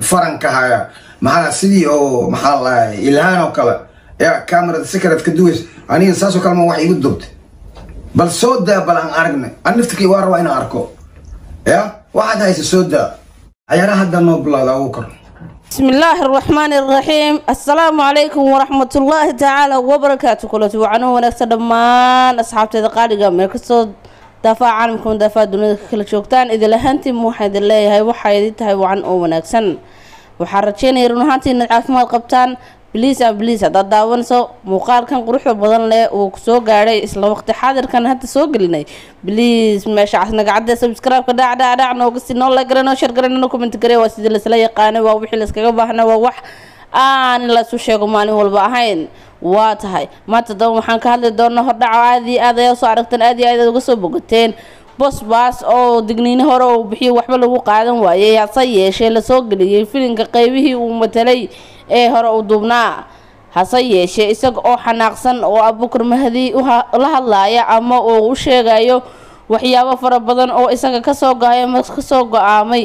faranka haya maxaa sidii oo maxaa lahay ilhaan oo kale yaa camerada secret ka duways aniga saasoo kale ma wax igu dubtay bal soo daa bal aan aragnay an naftikii waa rabaa inaan arko ya waxaad haysa soo daa cayaaraha hadda noo bilowda agu kor بسم الله الرحمن الرحيم السلام عليكم ورحمة الله تعالى وبركاته كلتي وعنو ونكسر دمان أصحابتي قارقة ميكسو دافع عالمكم دافع دوني كلا شوكتان إذا لهانتي موحد الله هاي وحايدي تهي وعن أو ونكسن وحارتشيني رنهانتي إن العافمات قبطان بليس أم بليس haddaad daawanayso muuqaalkan quruxda badan leh uu soo gaadhay isla waqti xaadirkan hadda soo gelinay bliis meesha casnagacadda subscribe-ka dhac dhac dhac nooga si noo like garanoo share garanoo comment garee waa sidii laisla yaqaanay waa wixii layskaga baahna waa wax aan in laysu sheego maalin walba ahayn waa tahay maanta daba waxaan ka hadli doonaa hordhaco aad iyo aad ayaa soo aragteen aad iyo aad aad uga soo bogateen bosbaas oo digniine hore uu bixiyay waxba lagu qaadan waayey hase yeeshee lasoo geliyey filinka qeybihii uu matalay ee hore u duubnaa hase yeeshee isaga oo xanaaqsan oo abukar mahdi la hadlaaya ama uu u sheegayo waxyaabo fara badan oo isaga kasoo gaay ama kasoo go-aamay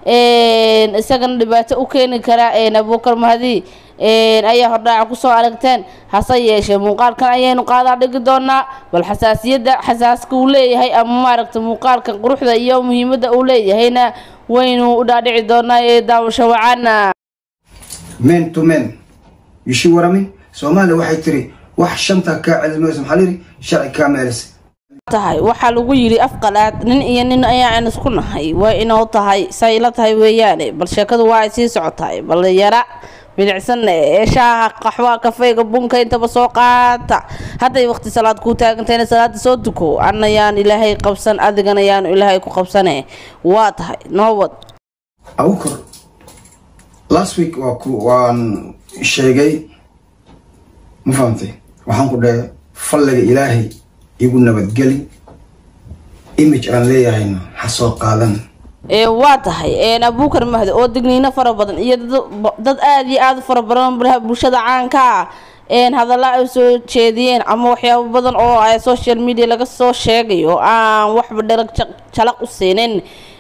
isagana dhibaato u keeni kara abukar mahdi ayaa hordhaaca kusoo aragteen hase yeeshee muuqaalkan ayaynu qaadaa dhigi doonaa bal xasaasiyadda xasaaska uu leeyahay ama maaragta muuqaalkan quruxda iyo muhiimadda uu leeyahayna waynu u dhaadhici doonaa ee daawasho wacaana men to men yishi warami soomaaliya waxay tiri wax shanta kaa celismayso maxaa layidhi sharci kaa meelisa tahay waxaa lagu yidhi afqalaad nin iyo nin ayaan isku nahay waa inoo tahay say la tahay weeyaane bal sheekadu waa ay sii socotahay bal yara bilicsanna ee shaaha qaxwa kafeyga bunka intaba soo qaata hadday waqti salaad kuu taagantayna salaada soo duko an ayaan ilaahay qabsan adigana ayaanu ilaahay ku qabsane waa tahay noowad agu kor last week waa ku waan sheegay ma fahamtay waxaan ku dhahay falliga ilaahay igu nabadgeli image aan leeyahayna ha soo qaadan waa tahay abukar mahdi oo digniino fara badan iyo dad aada iyo aada fara badan bulshada caanka ah hadalla ay soo jeediyeen ama waxyaabo badan oo social media laga soo sheegayo aan waxba dhalag jalaq u siinin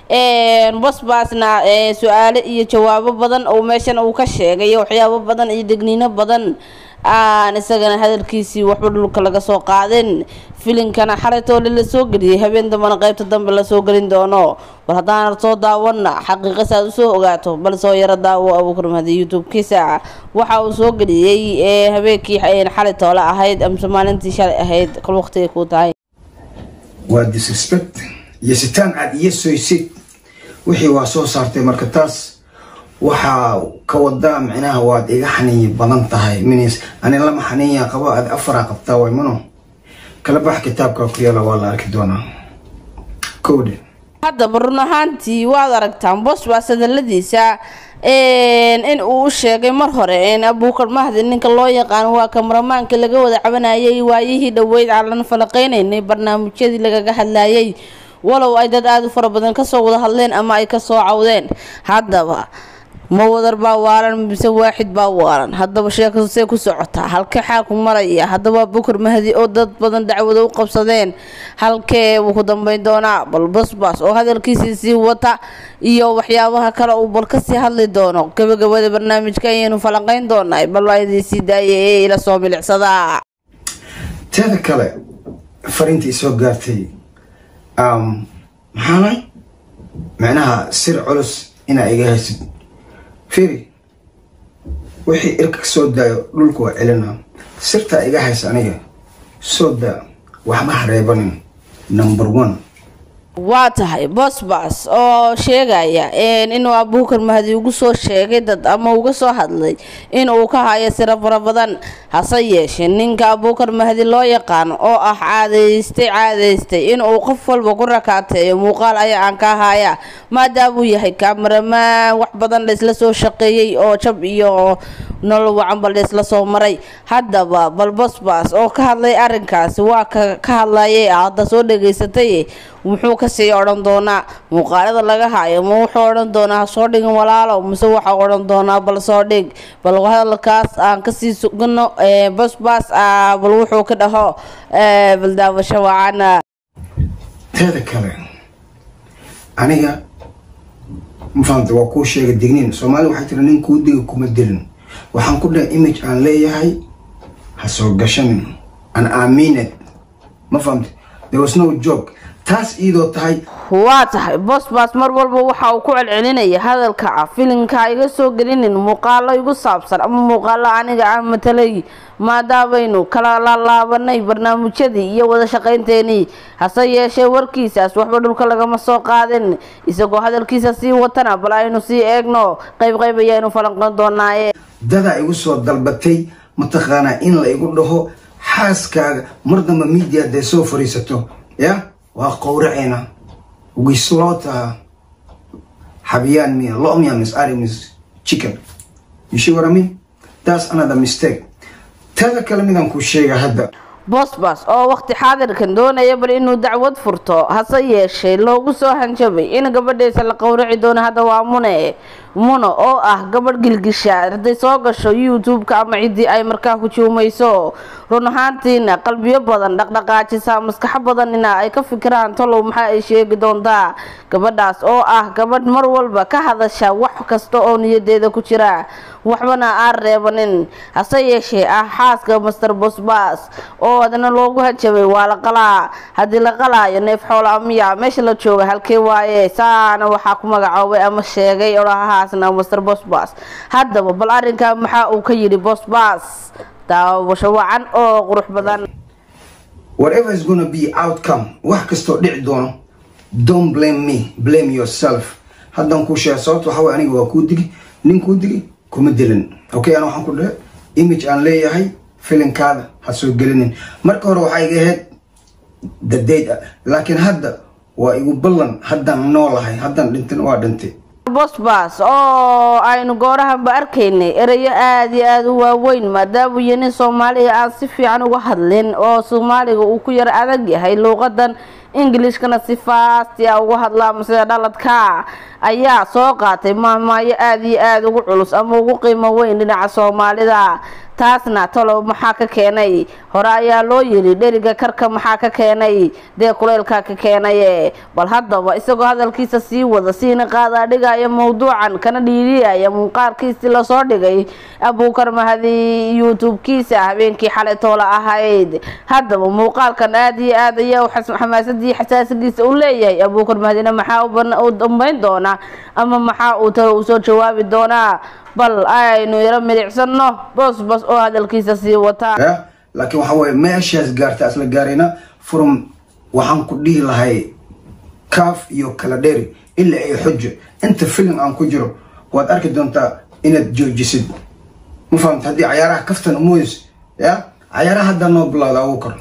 bosbaasna su-aalo iyo jawaabo badan oo meeshan uu ka sheegay waxyaabo badan iyo degniino badan aan isagana hadalkiisii waxba dhulka laga soo qaadin filinkana xalaytoole la soo geliyay habeen dambana qeybta dambe lasoo gelin doono bal haddaana soo daawana xaqiiqa saad usoo ogaato bal soo yaro daawo abuukar mahdi youtube-kiisa waxa uu soo geliyey habeenkii xalaytoole ahayd amse maalintii shalay ahayd kol waqtigay kuu tahay waa disrespect iyo sitaan cad iyo soysid wixii waa soo saartay marka taas waxaa ka wadaa micnaha waad iga xaniinyi badan tahay minis ani lama xaniinya qabo aad afaraa qabtaa way mano kala bax kitaabka ku yaala waa la arki doonaa kowdhe haddaba run ahaantii waad aragtaan bosbaas hadaladiisa in uu u sheegay mar hore abukar mahdi ninka loo yaqaan waa kamaramaanka laga wada cabanayay waayihii dhoweyd aan lana falaqeynaynay barnaamijyadii lagaga hadlayay walow ay dad aada u fara badan kasoo wada hadleen ama ay kasoo cawdeen haddaba ma wadar baa waalan mise waaxid baa waalan haddaba sheekadu see ku socotaa halkee xaalku maraya haddaba bukar mahdi oo dad badan dacwado u qabsadeen halkee wuu ku dambeyn doonaa bal basbas oo hadalkiisii sii wata iyo waxyaabaha kale uu bal kasii hadli doono gabagabada barnaamijka ayaynu falanqeyn doonaa bal waa idin sii daaya ee ila soo milicsada teeda kale fariintii soo gaartay maxaanay micnaha sir culus inaa iga haysid firi wixii irka ka soo daayo dhulka waa celina sirtaa iga haysa aniga soo daa waxba hareebanin number one waa tahay bosbas oo sheegaya inuu abukar mahdi ugu soo sheegay dad ama uga soo hadlay in uu ka hayo siro fara badan hase yeeshee ninka abukar mahdi loo yaqaano oo ah caadaystay caadaystay inuu qof walba ku rakaateeyo muuqaal ayaa aan ka haya maadaamuu yahay kaamaramaan wax badan laysla soo shaqeeyey oo jab iyo nolol wacanba laysla soo maray haddaba bal bosbas oo ka hadlay arrinkaasi waa ka ka hadlayay hadda soo dhegaysatay muxuu kasii odhan doonaa muuqaalada laga hayo ma wuxuu odhan doonaa ha soo dhigin walaalow mise waxaa odhan doonaa bal soo dhig bal hadalkaas aan kasii sugano bosbas bal wuxuu ka dhaho bal daawasho wacana teeda kale aniga ma fahamta waa kuu sheega digniin soomaali waxay tiri nin kuu diga kuma dilin waxaan ku dhahay image aan leeyahay ha soo gashanin an aamined ma fahamta there was no joke taas iyadoo tahay waa tahay bosbas mar walba waxa uu ku celcelinaya hadalka ah filinka iga soo gelinin muuqaalo igu saabsan ama muuqaalo aniga aan matalay maadaamaynu kala laalaabanay barnaamijyadii iyo wada shaqaynteenii hase yeeshee warkiisaas waxba dhulka lagama soo qaadin isagoo hadalkiisa sii watana bal aynu sii eegno qayb qayb ayaanu falanqon doonaaye dadaa igu soo dalbatay mataqaanaa in la igu dhaho xaaskaaga mar damba media dee soo fariisato ya waa qowraceyna wislota xabiyaan miya lo miya mis ari mis chicken you see what I mean that's another mistake tada kale midaan ku sheega hadda bosbas oo waqti xaadirkan doonaya bal inuu dacwad furto hase yeeshee loogu soo hanjabay in gabadhiisa la qowraci doono hadda waa mune muno oo ah gabadh gilgisha hadday soo gasho youtube-ka ama ciddii ay markaa hujuumayso run ahaantiina qalbiyo badan dhaqdhaqaajisa maskaxo badanina ay ka fikiraan talow maxaa ay sheegi doontaa gabadhaas oo ah gabadh mar walba ka hadasha wax kasta oo niyadeeda ku jira waxbana aan reebanin hase yeeshee ah xaaska master bosbas oo adna loogu hajabay waa la qalaa haddii la qalaayo neef xoola miya meesha la jooga halkee waaye saana waxaa ku magacoobay ama sheegay olahahaasna master bosbas haddaba bal arrinkaa maxaa uu ka yidhi bosbas daawasho wacan oo qurux badan whatever is gonna be outcome wax kastoo dhici doono don't blame me blame yourself haddaan kuu sheega sababta waxa way aniga waa kuu digi nin kuu digi kuma dilin okay ana waxaan ku dhahe image aan leeyahay filinkaada ha soo gelinin marka hore waxaa iga ahayd dadeyd ah laakiin hadda waa igu ballan haddaan noolahay haddaan dhintin waa dhintay bosbas oo aynu goorahanba arkaynay erayo aada iyo aada u waaweyn maadaama iyo nin soomaaliya aan si fiican uga hadlin oo soomaaliga uu ku yar adag yahay luuqadan ingilishkana si faasti a uga hadlaama sida dhaladka ayaa soo qaatay maahmaayo aada iyo aada ugu culus ama ugu qiimo weyn dhinaca soomaalida taasna talow maxaa ka keenay hore ayaa loo yiri dheriga karka maxaa ka keenay dee kuleylkaa ka keenaye bal haddaba isagoo hadalkiisa sii wada siina qaadaa dhigaya mowduucan kana dhiiriyaya muuqaalkiisii lasoo dhigay abuukar mahadi youtube-kiisa habeenkii xalay toola ahayd haddaba muuqaalkan aada iyo aad ayaa xamaasadii xasaasigiisa u leeyahay abuukar mahadina maxaa u dambeyn doona ama maxaa uu talo usoo jawaabi doonaa bal aynu yaro milicsano bosbos oo hadalkiisa sii wataa ya laakiin waxa weye meeshaas gaarta isla gaarayna from waxaan ku dhihi lahay kaaf iyo kala dheeri ilaa ay xujo inta filim aan ku jiro waad arki doontaa inaad joojisid ma fahamta haddii cayaaraha kaftan umoys ya cayaaraha haddaa noo bilowda agu kor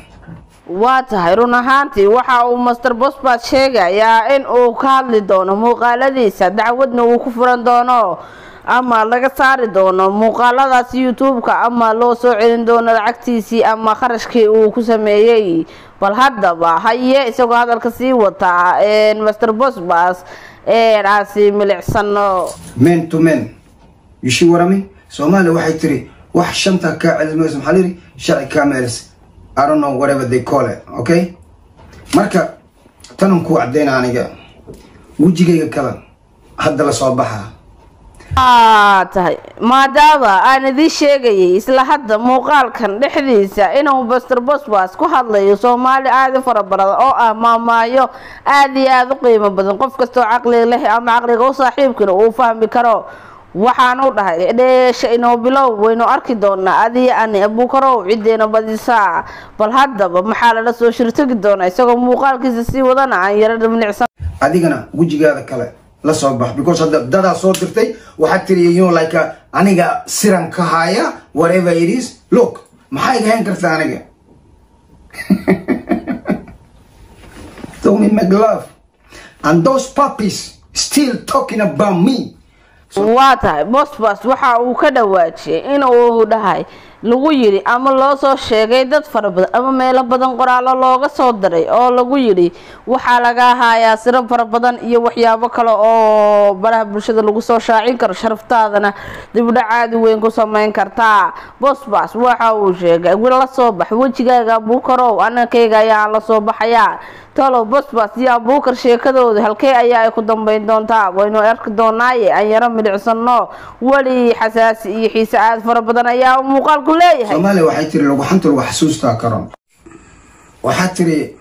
waa tahay run ahaantii waxa uu master bosbas sheegayaa in uu ka hadli doono muuqaaladiisa dacwadna uu ku furan doono ama laga saari doono muuqaaladaas youtube-ka ama loo soo celin doono lacagtiisii ama kharashkii uu ku sameeyey bal haddaba haye isagoo hadalka sii wataa master bosbas aan sii milicsano men to men yushi warami soomaaliya waxay tiri wax shanta kaa celismayso maxaa layidhi sharci kaa meelis I don't know whatever they call it okay marka tanan kuu cadeyna aniga wejigayga kale hadda la soo baxaa aa tahay maadaama aan idiin sheegayay isla hadda muuqaalkan dhexdiisa inuu baster bosbas ku hadlayo soomaali aada u fara badan oo ah maamaayo aada iyo aada u qiimo badan qof kastoo caqliga leh ama caqliga u saaxiibkana uu fahmi karo waxaanu dhahay dheesha inoo bilow waynu arki doonaa adiyo ani abuukarow cideena badisaa bal haddaba maxaa lala soo shirtagi doonaa isagoo muuqaalkiisa sii wadana aan yara dhimnicsan adigana wejigaada kale la soo bax because hadda dadaa soo dirtay waxaad tiri you know like uh, aniga siran ka haya whatever it is look maxaa iga hayn kartaa aniga Tommy McLove and those puppies still talking about me waa tahay bosbas waxa uu ka dhawaajiyay inuu dhahay lagu yidhi ama loo soo sheegay dad fara badan ama meelo badan qoraallo looga soo diray oo lagu yidhi waxaa laga hayaa siro fara badan iyo waxyaabo kale oo baraha bulshada lagu soo shaacin karo sharaftaadana dibdhac aadi weyn ku sameyn kartaa bosbas waxa uu sheegay la soo bax wejigaaga abuukarow anankayga ayaa la soo baxayaa talow bosbas iyo abuukar sheekadooda halkee ayaa ay ku dambeyn doontaa waynu arki doonaaye aan yaro milicsano weli xasaasi iyo xiise aad fara badan ayaa muuqaalku leeyahay soomaaliya waxay tiri lagu xanta lagu xasuustaa karo waxaa tiri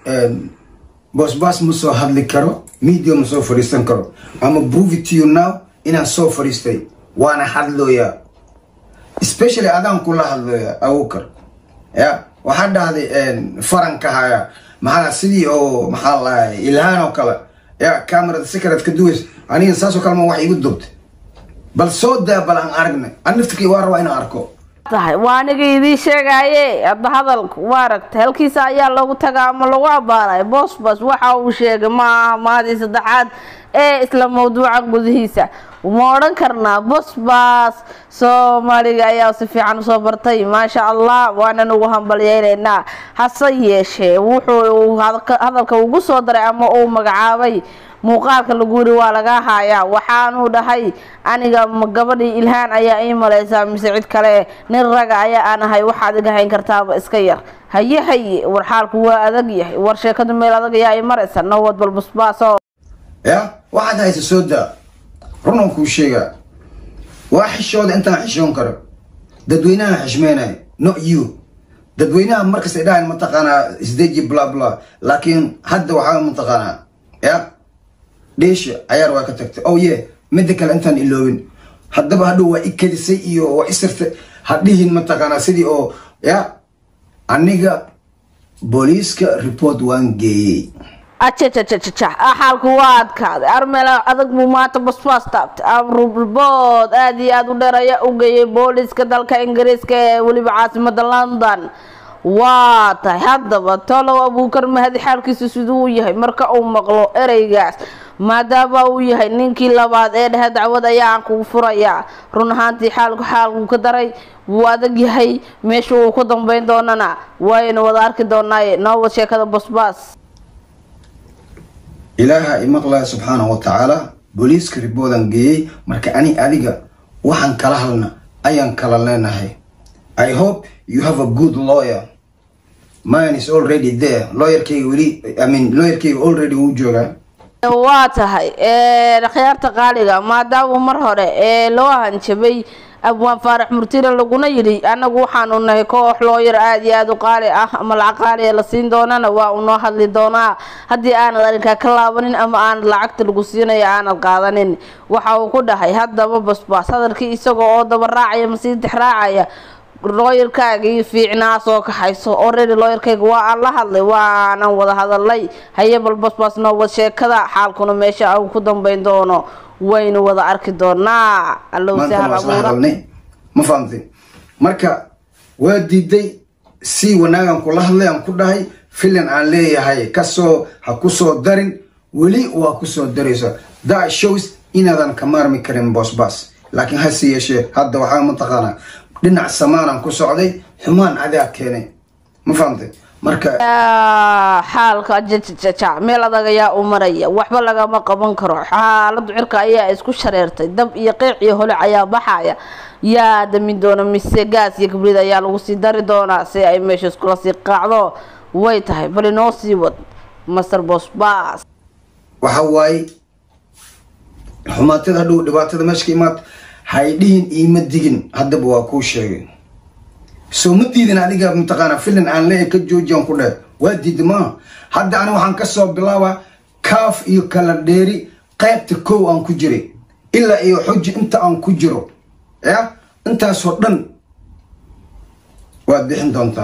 bosbas ma soo hadli karo media ma soo fadhiisan karo ama prove it to you now inaan soo fadhiistay waana hadlooyaa especially adaan kula hadlooya abuukar ya waxaa dhahday faranka haya maxaa sidii oo maxaa lahay ilhaan oo kale ya camerada secret ka duways aniga saasoo kale ma wax igu dubtay bal soo daa bal aan aragna an naftikii waa rabaa inaan arko tahay waa aniga idiin sheegaye hadda hadalka waa aragtay halkiisa ayaa lagu tagaa ama lagu abaaray bosbas waxa uu sheegay maaha maadii saddexaad ee isla mawduuca gudihiisa ma odhan karnaa bosbas soomaaliga ayaa si fiican usoo bartay maasha allah waanan ugu hambalyeynaynaa hase yeeshee wuxuu hadalka ugu soo daray ama uu magacaabay muuqaalka lagu yiri waa laga hayaa waxaanuu dhahay aniga gabadhii ilhaan ayaa ii malaysaa mise cid kale nin raga ayaa aan ahay waxaad iga hayn kartaaba iska yar haye haye war xaalku waa adag yahay war sheekadu meel adag ayaa i maraysa nowad bal busbaaso ya waxaad haysa soo daa runan kuu sheegaa waa xishooda intaan xishoon karo dadweynaha xishmeynayo not you dadweynaha markasta idhahan mataqaanaa isdeji bla bla laakiin hadda waxaa mataqaanaa ya dheesha cayaar waa ka tagtay oh ye midda kale intaan iloobin haddaba hadhow waa i kadisay iyo waa isirtay hadhihin mataqaanaa sidii oo ya aniga booliiska report waan geeyey ajajajajaja xaalku waa adkaaday armela adag buu maanta basbaas taabtay abribood aada iyo aada u dheer ayaa u geeyay booliiska dalka ingiriiska ee weliba caasimada london waa tahay haddaba tolow abuukar mahadi xaalkiisu siduu u yahay marka uu maqlo ereygaas maadaama uu yahay ninkii labaad ee dhehe dacwad ayaa aan kugu furayaa run ahaantii xaalku xaalkuu ka daray wuu adag yahay meesha uu ku dambeyn doonana waaynu wada arki doonaaye noowad sheekada basbaas ilaaha imaqlaya subxaanahu wa tacaala booliiska riboodan geeyey marka ani adiga waxaan kala halna ayaan kala leenahay i hope you have a good lawyer mine is already there lawyerkayga weli i mean lawyerkayga already wuu joogaa waa tahay khiyaarta qaaliga maadaama mar hore ee loo hanjabay abwaan faarax murtire laguna yidhi anagu waxaanu nahay koox looyar aada iyo aada u qaali ah ama lacag qaaliya la siin doonana waa uu noo hadli doonaa haddii aanad arrinkaa ka laabanin ama aanad lacagta lagu siinayo aanad qaadanin waxa uu ku dhahay haddaba basbaas hadalkii isaga oo daba raacaya masii dix raacaya looyarkaagii fiicnaa soo kaxayso already looyarkayga waa aan la hadlay waanan wada hadalay haye bal basbaas noo wad sheekada xaalkuna meesha uu ku dambeyn doono waynu wada arki doonaa allow maanta sahal waa isla abuura hadalnay ma fahamtay marka waa diiday si wanaagan kula hadlay aan ku dhahay filan aan leeyahay kasoo ha kusoo darin weli waa kusoo daraysa that shows inaadan ka maarmi karin bosbas laakiin hase yeeshee hadda waxaa mataqaanaa dhinac samaanaan ku socday xumaan adaa keenay ma fahamtay marka Yaa, xaalka jajajaja meel adag ayaa u maraya waxba lagama qaban karo xaaladu cirka ayaa isku shareertay dab iyo qiic iyo holac ayaa baxaya yaa damin doona mise gaas iyo kibrid ayaa lagu sii dari doonaa si ay meesha iskula sii qaacdo way tahay bal inoo sii wad master bosbas waxa waaye xumaatada hadhow dhibaatada meesha ka imaad haydhihin iima digin haddaba waa kuu sheegay soo ma diidin adiga mataqaana filan aan leeyahay ka joojiyaan ku dheh waa diidi maaha hadda ani waxaan kasoo bilaabaa kaaf iyo kala dheeri qaybta kow aan ku jiray ilaa iyo xuji inta aan ku jiro ya intaasoo dhan waad bixin doontaa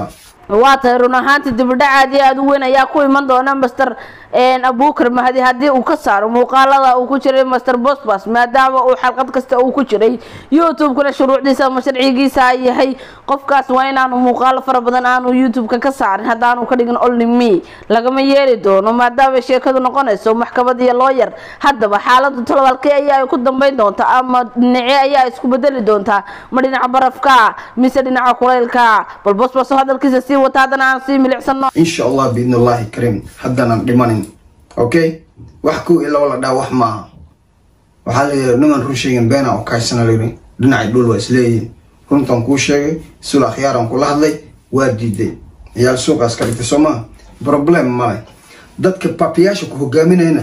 waa tahay run ahaantii dibidhac aad iyo aada u weyn ayaa ku iman doona master abukar mahdi haddii uu ka saaro muuqaalada uu ku jiray master bosbas maadaama uu xalqad kasta uu ku jiray youtube-kuna shuruucdiisa ama sharcigiisa yahay qofkaas waa inaanu muuqaalo fara badan aanu youtube-ka ka saarin haddaanu ka dhigin only me lagama yeeli doono maadaama sheekadu noqonayso maxkamad iyo looyar haddaba xaaladu tolobaalkee ayaa ay ku dambeyn doontaa ama dhinace ayaa isku bedeli doontaa ma dhinaca barafka mise dhinaca kulaylka bal bosbas hadalkiisa sii wata haddana aan sii milicsano insha allah biidn allahi kariim haddaanan dhimanin okay wax kow iyo laba la dhaa wax maaha waxaa la yidhi niman run sheegin beena oo kaysana layidhi dhinacay dhul waa isleeyihiin runtan kuu sheegay sul akhyaaran kula hadlay waa diiday ayaal suuqaas ka dhigtay soo maha problem male dadka babiyaasha ku hogaaminayna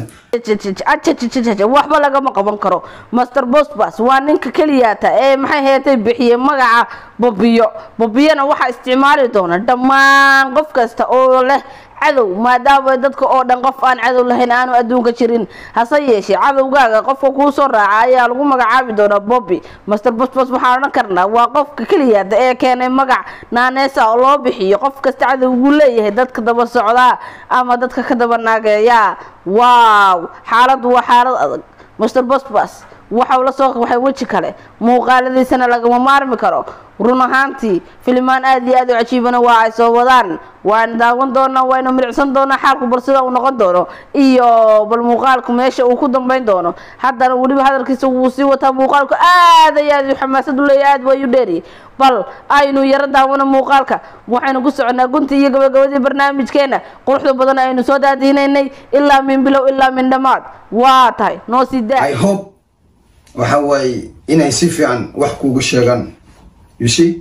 waxba lagama qaban karo master bosbas waa ninka keliyaata ee maxay heetay bixiyey magaca bobiyo bobiyana waxaa isticmaali doona dhammaan qof kasta oo leh cadow maadaama dadka oo dhan qof aan cadow lahayn aanu adduunka jirin hase yeeshee cadowgaaga qofka kuu soo raaca ayaa lagu magacaabi doonaa bobby master bosbos waxaan odhan karnaa waa qofka keliyaada ee keenay magac naaneesa oo loo bixiyo qof kasta cadowguu leeyahay dadka daba socdaa ama dadka ka daba naageeya waaw xaaladdu waa xaalad adag master bosbas waxau la soo waxay weji kale muuqaaladiisana lagama maarmi karo run ahaantii filimaan aada iyo aad u cajiibana waa ay soo wadaan waana daawan doonaa waynu milicsan doonaa xaalku bal sida uu noqon doono iyo bal muuqaalku meesha uu ku dambeyn doono haddana weliba hadalkiisa wuu sii wataa muuqaalku aad iyo aad xamaasad u leeya aad wayu dheeri bal aynu yaro daawano muuqaalka waxaynu ku soconaa guntii iyo gabagabadii barnaamijkeena quruxda badan aynu soo daadiinaynay ilaa min bilow ilaa min dhammaad waa tahay noo sii daa i hope waxa waaye inay si fiican wax kuugu sheegaan you see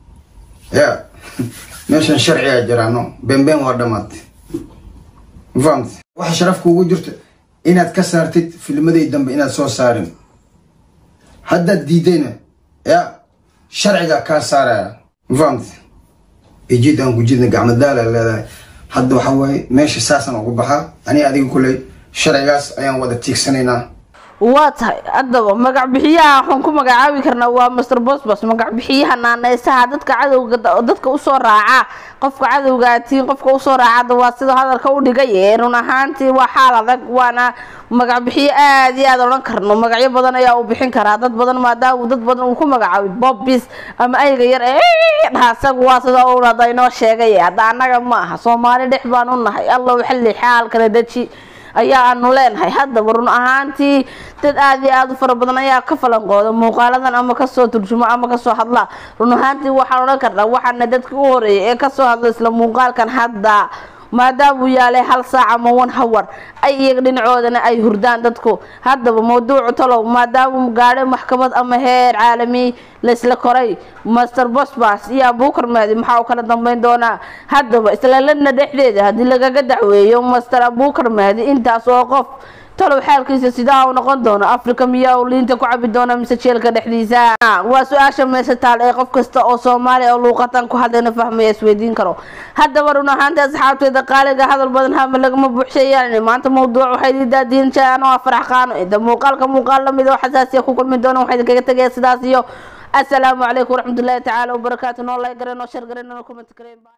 ya meeshan sharcigaa jiraano beenbeen waa dhamaatay ma fahamti waxa sharaf kuugu jirta inaad ka saartid filmadii dambe inaad soo saarin haddaad diidayna ya sharcigaa kaa saaraya ma fahamti ijid aan kujidna gacmadaala leedahay hadda waxa waaye meesha saasaan ugu baxaa aniga adiga kuley sharcigaas ayaan wada tiigsanaynaa waa tahay haddaba magac bixiyaha waxaan ku magacaabi karnaa waa master bosbos magac bixiyaha naaneysaha dadka cadowga dadka usoo raaca qofka cadowga tiin qofka usoo raacada waa sida hadalka u dhigay ee run ahaantii waa xaal adag waana magac bixiyo aad iyo aad odhan karno magacyo badan ayaa uu bixin karaa dad badan maadaama dad badan uu ku magacaabay bobis ama ayga yar ee dhaha isagu waa sida uu hada inoo sheegay hadda annaga ma aha soomaali dhex baan u nahay allow xilli xaalkana deji ayaa aanu leenahay haddaba run ahaantii dad aada iyo aada u fara badan ayaa ka falanqooda muuqaaladan ama kasoo turjumo ama kasoo hadla run ahaantii waxaan odhan karnaa waxaana dadka u horeeyay ee kasoo hadla isla muuqaalkan hadda maadaama uu yaalay hal saac ama one hawar ay iyaga dhinacoodana ay hurdaan dadku haddaba mawduucu talow maadaama gaadhay maxkamad ama heer caalami laysla koray master bosbas iyo abuukar mahdi maxaa uu kala dambeyn doonaa haddaba islaladna dhexdeeda haddii lagaga dacweeyo master abuukar mahdi intaas oo qof talow xaalkiisa sidaa uu noqon doono africa miyaa uu liinta ku cabi doona mise jeelka dhexdiisa waa su-aasha meesha taal ee qof kasta oo soomaaliya oo luuqatan ku hadlayna fahmaya isweydiin karo haddaba run ahaantii asxaabteeda qaaliga hadal badan hama lagama buuxsheeyaan maanta mawduuc waxay idin daadiin jaan oo afarax qaano inta muuqaalka muuqaal lamid oo xasaasiya ku kulmi doona waxaa idinkaga tegaya sidaas iyo asalaamu calaykum waraxmatullaahi tacaala wabarakaatu noo like gareen noo shar gareen noo comment gareen